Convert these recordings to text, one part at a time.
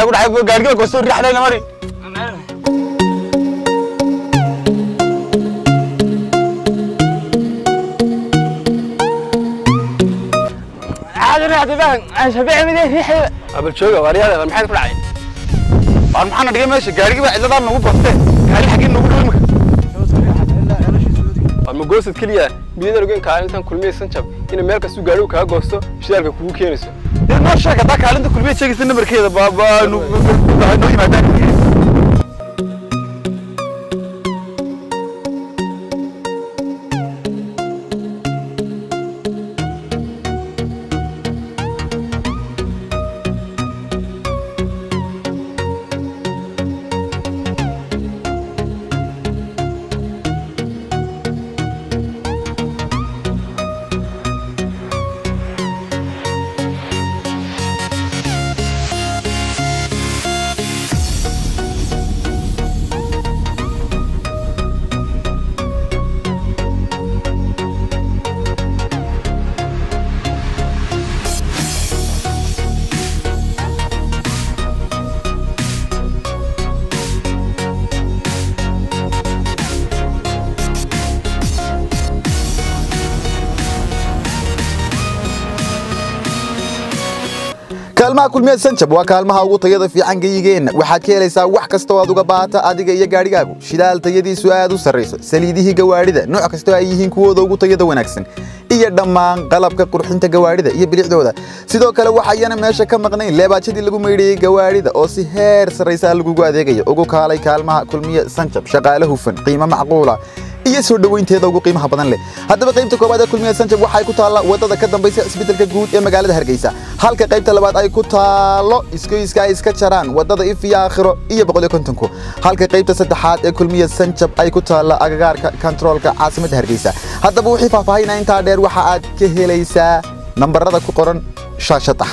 ku dhacay gaariga gosto riixdayna mari abal jooga waaryaada maxaad ku dhacay waar maxaana dhigay meesha gaarigii baa cidladaa nagu baste gaari xaggii nagu dhow imika waa ma goosad keliya biyada ogeyn kaalintan kulmiyaysan jab ina meel kastuu gaarigu kaa goosto shidaalka kugu keenayso dee noo sheeg haddaa kaalinta kulmiya sheegaysa namarkeeda baa noo yimaadaan kaalmaha kulmiyeed sanjab waa kaalmaha ugu tayada fiican geyigeenna waxaad ka helaysaa wax kastoo aad uga baahata adiga iyo gaadhigaagu shidaal tayadiisu aad u sarrayso saliidihii gawaadhida nooc kastoo ay yihiin kuwooda ugu tayada wanaagsan iyo dhammaan qalabka qurxinta gawaadhida iyo bilicdooda sidoo kale waxayana meesha ka maqnayn leebaajadii lagu maydhayey gawaadhida oo si heer sarraysa lagugu adeegayo ugu kaalay kaalmaha kulmiye sanjab shaqaale hufan qiimo macquula iyo soo dhoweynteeda ugu qiimaha badan leh haddaba qaybta koowaad ee kulmiye sanjab waxay ku taallaa wadada ka dambaysa isbeddelka guud ee magaalada hargeysa halka qaybta labaad ay ku taallo iskoyska ay iska jaraan wadada ifiya aakhiro iyo boqoliyo kontonku halka qaybta saddexaad ee kulmiye sanjab ay ku taalla agagaarka kantaroolka caasimadda hargeysa haddaba wixii faahfaahinaa intaa dheer waxa aad ka helaysaa nambarada ku qoran shaashada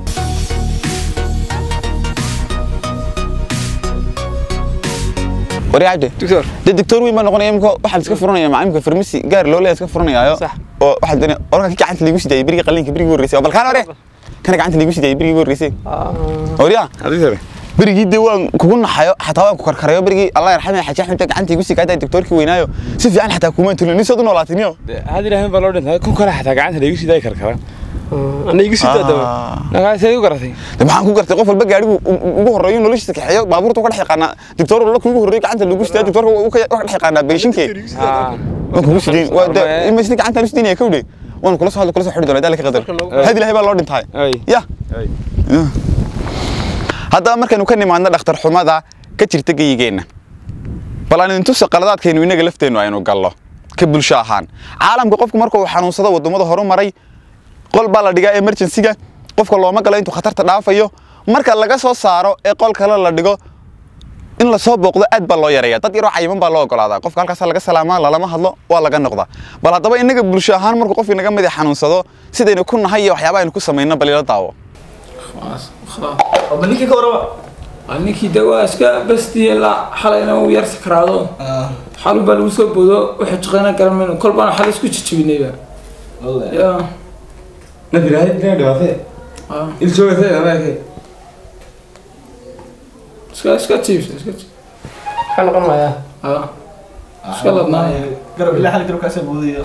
wari cabdi doctor dee doctor weyn baa noqonaya imika waxaa la iska furanaya macallimka farmasi gaar loo leeya iska furanayaayo Sax. oo waxaa doonaya orka ki gacanta liigu sidaayay berigii qalliinka berigii horreysay oo balkaan hore kana gacanta liigu sidaayay berigii horreysay wariya doctor berigii dee waan kugu naxayo xataa waan ku karkarayo berigii allah yarxamay xaji axmed baa gacanta igu sii kaadaay doctorkii weynaayo si fiican xataa kumaan tulin nin sood u noolaatay niyo hadi ilaahay baa loo dhintay kun kale xataa gacanta la igu sidaay karkara ana igu sidaa daba nagaasay igu garatay de maxaan ku gartay qof walba gaarigu ugu horreeyo noloshiisa kaxeeyo baabuurta ka dhex yaqaanaa doctor walba kuugu horreeyo gacanta lagu sidaa doctorka wuu ka dhex yaqaanaa beeshinkee waan kugu sidayn waa de imasni gacantaan u sidaynaya kawdhe waan kula soo hadla kula soo xidhi doonaa daalka qadar hadi ilaahay baa loo dhintaay Ay. ya haddaba markaynu ka nimaadno dhakhtar xumada ka jirta geyigeenna bal aan idin tusa qaladaadkaynu inaga lafteennu aynu gallo ka bulsho ahaan caalamka qofku marka uu xanuunsado waddamada horu maray qol baa la dhigaa emergency-ga qofka looma galo intuu khatarta dhaafayo marka laga soo saaro ee qol kale la dhigo in la soo booqdo aad baa loo yareeya dad yaroo cayiman baa loo ogolaadaa qofka halkaasa laga salaamaa lalama hadlo waa laga noqdaa bal haddaba inaga bulsho ahaan markuu qof inaga midi xanuunsado sidaynu ku nahay iyo waxyaaba aynu ku samayno bal ila daawo ninkii ka warama ninkii de waa iska bastiye la xalayna uu yar sakraado xalun baa lagu soo boodo wuxuu jiqayna garamayno kol baana xal isku jijibinayba ya nafirahay dina dhibaatay ah, il joogatay ameerkay iska iska jiibs iska jiibs maxaa noqon mayaa ah iska ladnaaya garab ilaa xal garabkaasa buudiyo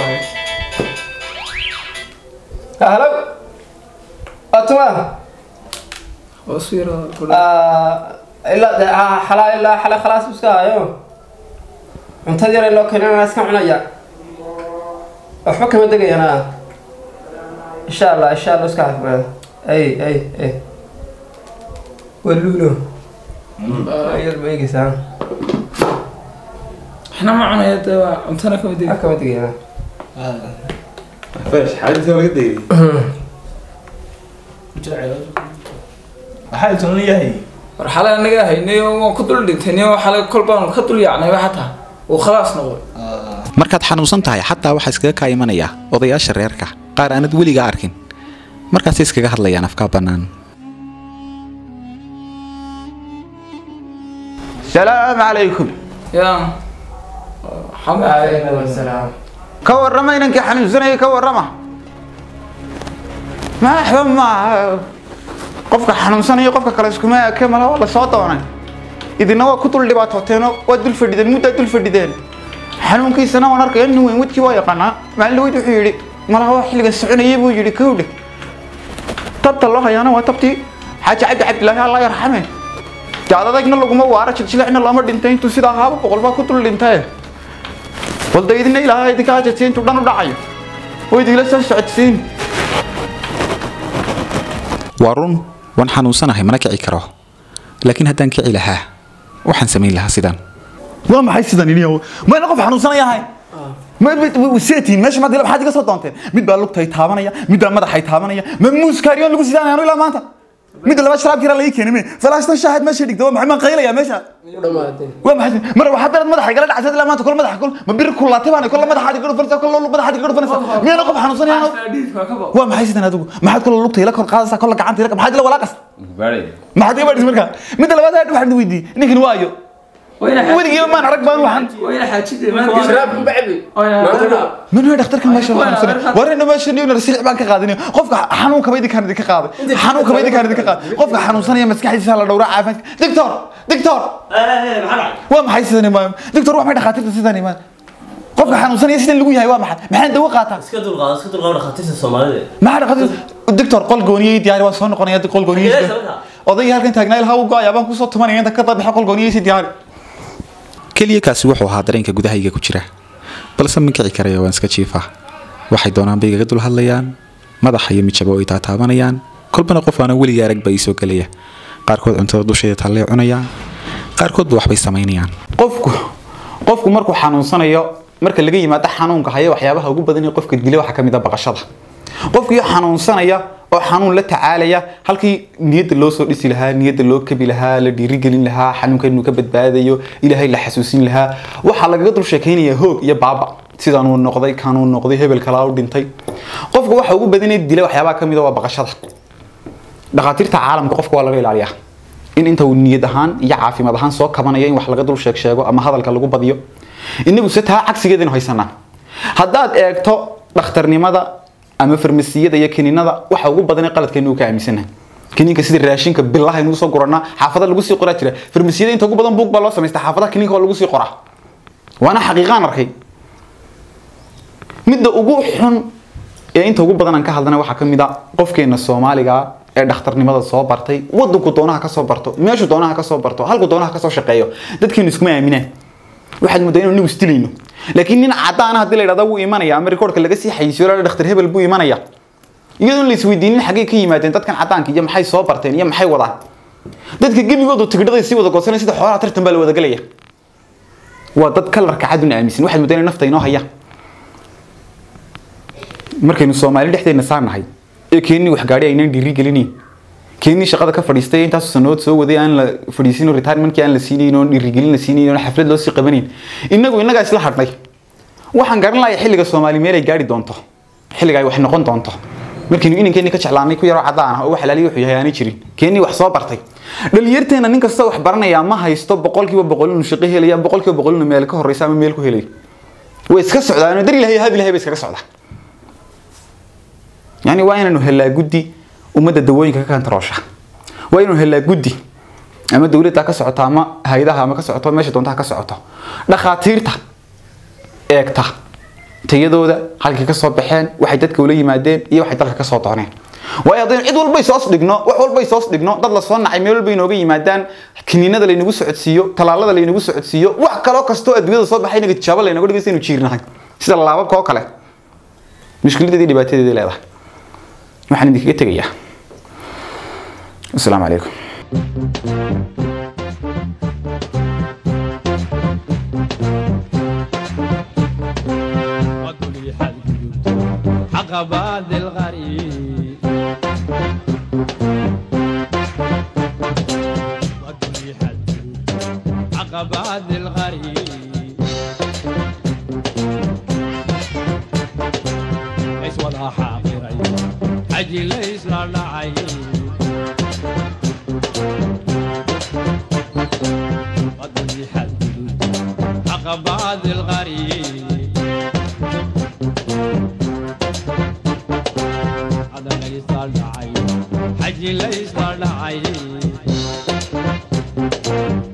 halo atuma hoos u yara ilaa de xalaa ilaa xale khalaas iska hayo cuntad yar loo keenana iska cunaya waxba kama degayana insha allah insha allah iska caafimaada ay ay ay waluulo yar ma eegaysaa waxna ma cunaya de waa cuntana kama degi waxba kama degayana فاش حاجة ولا قد ايه waxaa tunan yahay war xalay anaga haynay oo waan ku dul dhintay niyo xalay kol baan ka dul yaacnayba xataa uu khalaas noqday markaad xanuunsan tahay xataa waxaa iskaga kaa imanaya odayaasha reerka qaar aanad weliga arkin markaasay iskaga hadlayaan afkaa bannaan salaamu calaykum ya xamud salaam ka warrama inankii xanuunsanayay ka warrama maaxba maaha qofka xanuunsanaya qofka kale iskuma eke mala waa lasoo doonay idina waa ku dul dhibaatooteeno waa dul fadhideen muddaa dul fadhideen xanuunkiisana waan arkaya nin weyn wadkii waa yaqaanaa maalin dhaweyd wuxuu yidhi malaha waa xilligan soconayay buu yidhi kowdhe tabta loo hayaana waa tabtii xaaji cabdi cabdilaahi allah yarxame jaad adagna laguma waara jiljilicna lama dhintay intuu sidaa ahaaba boqol baa ku dul dhintaye balda idina ilaahay idinka hajatay intuu dhan u dhacayo oo idinla soo socodsiin waa run waan xanuunsanahay mana kici karo laakiin haddaan kici lahaa waxaan samayn lahaa sidan waa maxay sidan iniyo mayna qof xanuunsanaya ahayn seetiin meesha maad maxaad iga soo doonteen mid baa lugtay taabanaya mid baa madaxay taabanaya ma muuskaariyoon lagu sidaanayano ilaa maanta midda laba sharaabkiira laii keenay me falaashtan shaahaad meesha dhigta waa maxay maan qaylaya meesha u dhammaatay waa maxay mar waxaad daraad madaxa igala dhacsayd ilaa maanta kol madaxa kol ma biri kulaatay baan kol madaxaad iga dhufanaysa kol madaxaad iga dhufanaysa miyana qof xanuunsanayano waa maxay sidan adigu maxaad kol lugta ila kor qaadaysaa kol gacanta ila maxaad ila walaaqas maxaad iga baadhis markaa midda labaad aad waxaan weydiiyey ninkan waa ayo weligii maan arag baan waxaan sharaab ku bacbi maanta من هو دكتور كل ما شاء الله ورينا ما شاء الله نرسل بان كقادين قفك حنون كبيدي كان ديك قاده حنون كبيدي كان ديك قاده قفك حنون سنه مسكحيسا لا دورا عافمت دكتور دكتور waa maxay sidan imaan doctor wax ma dhakhaatiirta sidan imaan qofka xanuunsanaya sidan lagu yahay waa maxay maxaan dawo qaataa iska dulqaado iska dulqaado dhakhaatiirta soomaalida maxaa dhakhaatiir doctor qol gooniyey diyaari waa soo noqonaya qol gooniyey odayga halkan taagnaa ilaa uu go'aya baan kusoo tumanaya inta ka dabaxa qol gooniyey si diyaari keliya kaasi wuxuu ahaa dareenka gudahayga ku jira balse ma kici karaya waan iska jiifaa waxay doonaan bay igaga dul hadlayaan madaxa iyo mijaba oo ay taataabanayaan kolbana qof aanan weligii arag baa ii soo gelaya qaarkood cuntada dusheeda taallee cunayaan qaarkoodba waxbay samaynayaan qofku qofku markuu xanuunsanayo marka laga yimaado xanuunka haya waxyaabaha ugu badan ee qofka dila waxaa ka mid ah baqashada qofkii xanuunsanaya oo xanuun la tacaalaya halkii niyadda loo soo dhisi lahaa niyadda loo kabi lahaa la dhiirigelin lahaa xanuunka inuu ka badbaadayo ilaahay la xasuusin lahaa waxaa lagaga dul sheekaynayaa hoog iyo baaba sidaanuu noqday kanuu noqday hebel kalaa u dhintay qofka waxa ugu badan ee dila waxyaabaha ka mid ah waa baqashada dhakhaatiirta caalamka qofka waa laga ilaaliyaa in inta uu niyad ahaan iyo caafimaad ahaan soo kabanayo in wax laga dul sheeg sheego ama hadalka lagu badiyo inagu se taa cagsigeedaynu haysanaa haddaad eegto dhakhtarnimada ama farmasiyada iyo kiniinada waxa ugu badan ee qaladkeenu uu ka aaminsanahay kiniinka sida raashinka billaha aynu soo qoranaa xaafada lagu sii qoraa jira farmasiyada inta ugu badan buug baa loo samaystaa xaafadaha kiniinka waa lagu sii qoraa waana xaqiiqaan arkay midda ugu xun ee inta ugu badan aan ka hadlana waxaa ka mid a qofkeena soomaaliga ee dhakhtarnimada soo bartay wadanku doonaha ka soo barto meeshu doonaha ka soo barto halku doonaha ka soo shaqeeyo dadkeenu iskuma aaminaan waxaad moodaa inuu nagu istilayno laakiin nin cadaan ah haddii la yidhahdo wuu imanaya ama rikoorka laga sii xayisiyo la dhakhtar hebel buu imanaya iyadoon la isweydiinin xaggay ka yimaadeen dadkan cadaanka iyo maxay soo barteen iyo maxay wadaan dadka gebigoodu tigidhaday sii wada goosanaya sida xoolaha tartan baa la wada gelaya waa dad kalarka cadun aaminsan waxaad moodaa inay nafta inoo hayaan markaynu soomaali dhexdeena saarnahay ee keenii wax gaadhi aynaan dhiiri gelinayn keenii shaqada ka fadhiistay intaas sanood soo waday aan la fadhiisin retirementkii aan la siinayn oon dhiirigelin la siinayn oon xaflad loo sii qabanayn innagu innagaa isla hadhnay waxaan garan lahay xilliga soomaali meel ay gaadhi doonto xilliga ay wax noqon doonto markaynu inankeenii ka jeclaanay ku yaroo cadaan ah oo wax alaaliya wuxuu yahay aanay jirin keenii wax soo bartay dhalinyarteena nin kasta wax baranaya ma haysto boqolkiiba boqol inuu shaqo helaya boqolkiiba boqol inuu meel ka horeysa ama meel ku helayo way iska socdaan dar ilahay hab ilahay bay iskaga socdaan yani waa inaanu helaa guddi ummadda dawooyinka ka kantaroosha waa inaanu helaa guddi ama dowladda ka socoto ama hay-adaha ama ka socoto meesha doontaha ka socoto dhakhaatiirta eegta tayadooda halkay ka soo baxeen waxay dadka ula yimaadeen iyo waxay dalka ka soo dooneen waayo haddaynu cid walbay soos dhigno wax walbay soos dhigno dad la soo nacay meel walba inooga yimaadaan kiniinada laynagu socodsiiyo talaalada laynagu socodsiiyo wax kaloo kastoo adduunyada soo baxay inaga tijaabo laynaga dhigaysa inu jiirnahay sida laababka oo kale mushkiladeedii dhibaatadeedii leedahay waxaan idinkaga tegayaa asalaamu calaykum عقبات الغريب والدنيا حد عقبات الغريب ليس ولا حاضرين حجي ليس لا عين والدنيا حد عقبات الغريب هذا ليس العين حجي ليس dhacay